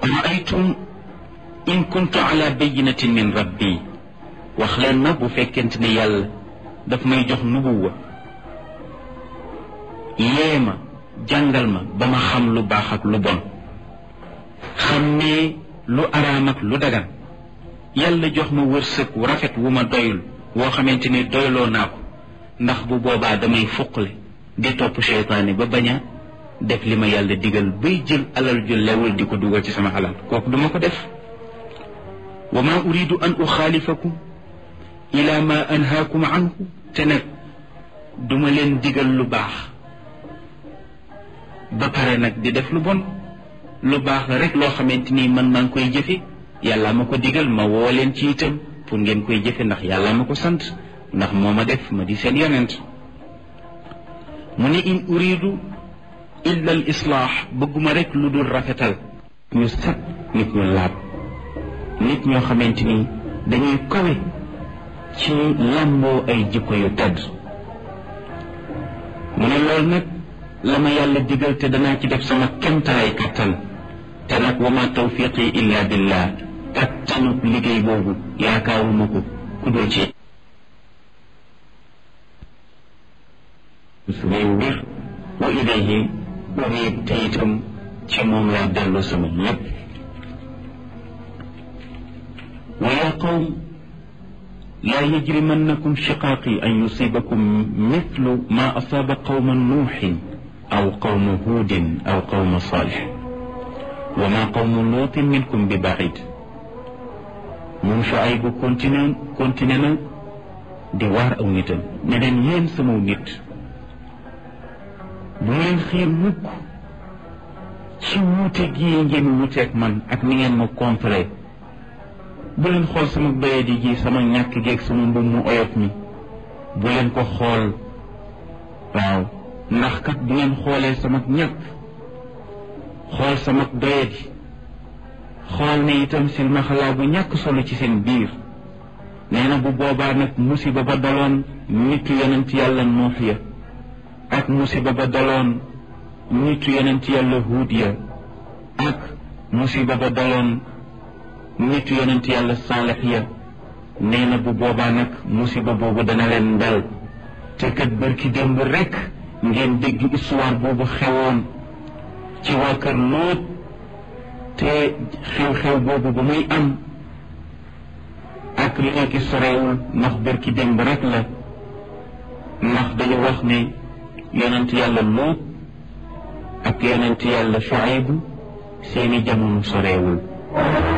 raaytum in kuntu ala bayinatin min rabbi wax leen ma bu fekkente ne yàlla daf may jox nubuwa yee ma jàngal ma ba ma xam lu baax ak lu bon xam ne lu araam ak lu dagan yàlla jox ma wërsëg wu rafet wu ma doyul woo xamante ni doyloo naa ko ndax bu boobaa damay fuqle di topp seytaane ba bañ a def li ma yàlla digal bay jël alal ju lewul di ko dugal ci sama alal kooku duma ko def wa ma uridu an uxaalifakum ila ma anhaakum anhu te nag duma leen digal lu baax ba pare nag di def lu bon lu baax la rek loo xamante ni man maa ngi koy jëfe yàlla ma ko digal ma woo leen ci itam pour ngeen koy jëfe ndax yàlla ma ko sant ndax moo ma def ma di seen yonent mu ne in uridu illa al islaax bëgguma rek lu dul rafetal ñu set nit ñu laab nit ñoo xamante ni dañuy kawe ci làmboo ay jikko yu tedd mu ne loolu nag la ma yàlla digal te danaa ci def sama kemtalaay kattan te nag wa ma tawfiqi illa billah kattanu liggéey boobu yaakaaruma ko ku dul ci suñuy mbir wa ilayhi unib te itam ci moom lay dellu sama lépp wa yaa qawm laa yajrimannakum shiqaaqi an yusibakum mithlu ma asaaba qawma nuuxin aw qawma huudin aw qawma saalix wa ma qawmu luutin minkum bi baid moom Shuayb bu continué continué na di waar aw nitam ne leen yéen sama nit bu leen xiir mukk ci wuute gii ngeen wuuteeg man ak ni ngeen ma contré bu leen xool sama bayadi gi sama ñàkk geeg sama mbubb mu oyof mi bu leen ko xool waaw ndax kat bu ngeen xoolee sama ñàkk xool sama doyadi xool ne itam silmaxalaa bu ñàkk solo ci seen biir nee na bu boobaa nag musiba ba daloon nitu yonent yàlla nuux ya ak musiba ba daloon nitu yonent yàlla huud ya ak musiba ba daloon nitu yonent yàlla saalex ya nee na bu boobaa nag musiba boobu dana leen dal te kat bërki démb rekk ngeen dégg histoire boobu xewoon ci waa kër Lóot te xew-xew boobu ba muy am ak léegi sorewul ndax bërki démb rekk la ndax dañu wax ne yonent yàlla Lóot ak yonent yàlla Shuayb seeni jamono sorewul